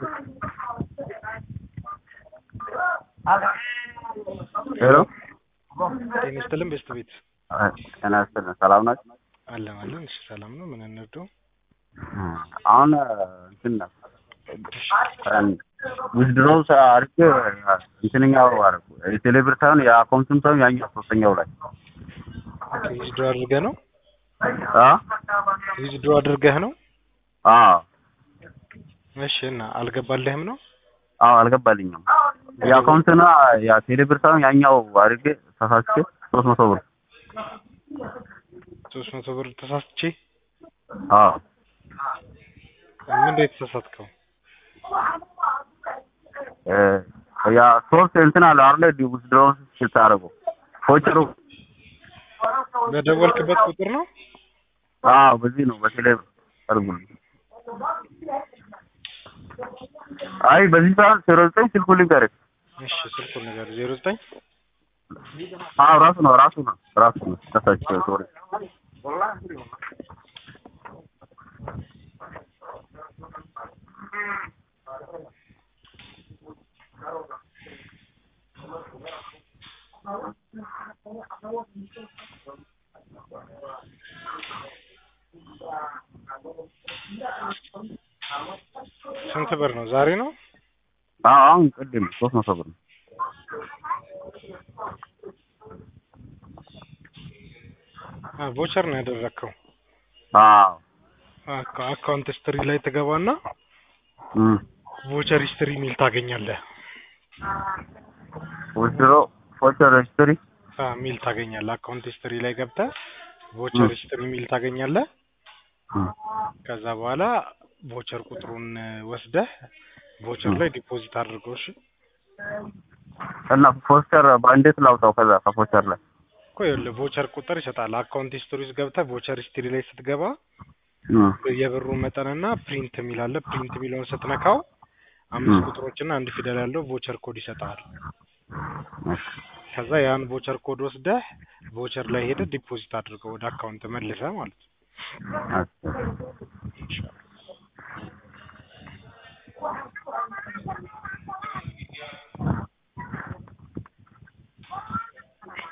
ሄሎ ጤና ይስጥልን ቤስት ቤት ጤና ይስጥልን ሰላም ናችሁ? አለን አለን። እሺ ሰላም ነው። ምን እንርዳው? አሁን እንትን ነው ዊዝድሮው አድርጌ እንትንኛው አደረኩ የቴሌብር ሳይሆን የአካውንትም ሳይሆን ያኛው ሶስተኛው ላይ ዊዝድሮ አድርገህ ነው? አ ዊዝድሮ አድርገህ ነው? አዎ እሺ እና አልገባልህም ነው? አዎ አልገባልኝም። የአካውንትና የቴሌብር ሳይሆን ያኛው አድርጌ ተሳስቼ ሶስት መቶ ብር ሶስት መቶ ብር ተሳስቼ አዎ ምንድን ነው የተሳሳትከው? ያ ሶስት እንትን አለ አይደል ዊዝድሮው ስታደርገው ፎቸሩ በደወልክበት ቁጥር ነው? አዎ በዚህ ነው በቴሌብር አድርጉልኝ። አይ በዚህ ሰዓት ዜሮ ዘጠኝ ስልኩን ልንገርህ። እሺ ስልኩን ነገር ዜሮ ዘጠኝ አዎ ራሱ ነው ራሱ ነው ራሱ ነው ተሳስቼ ሶሪ ስንት ብር ነው? ዛሬ ነው? አዎ አሁን ቅድም ሶስት መቶ ብር ነው። አ ቮቸር ነው ያደረግከው። አዎ አካ- አካውንት ሂስትሪ ላይ ትገባና እም ቮቸር ሂስትሪ የሚል ታገኛለህ። ዊዝድሮ ፎቸር ሂስትሪ አ ሚል ታገኛለህ። አካውንት ሂስትሪ ላይ ገብተህ ቮቸር ም። ሂስትሪ ሚል ታገኛለህ። እም ከዛ በኋላ ቮቸር ቁጥሩን ወስደህ ቮቸር ም። ላይ ዲፖዚት አድርገው። እሺ እና ፎቸር በእንዴት ላውጣው ከዛ ከፎቸር ላይ እኮ ይኸውልህ ቮቸር ቁጥር ይሰጣል። አካውንት ሂስትሪ ውስጥ ገብተህ ቮቸር ሂስትሪ ላይ ስትገባ እም የብሩን መጠንና ፕሪንት የሚል አለ። ፕሪንት የሚለውን ስትነካው አምስት ም። ቁጥሮችና አንድ ፊደል ያለው ቮቸር ኮድ ይሰጣል። እሺ ከዛ ያን ቮቸር ኮድ ወስደህ ቮቸር ላይ ሄደህ ዲፖዚት አድርገው ወደ አካውንት መልሰህ ማለት ነው። እሺ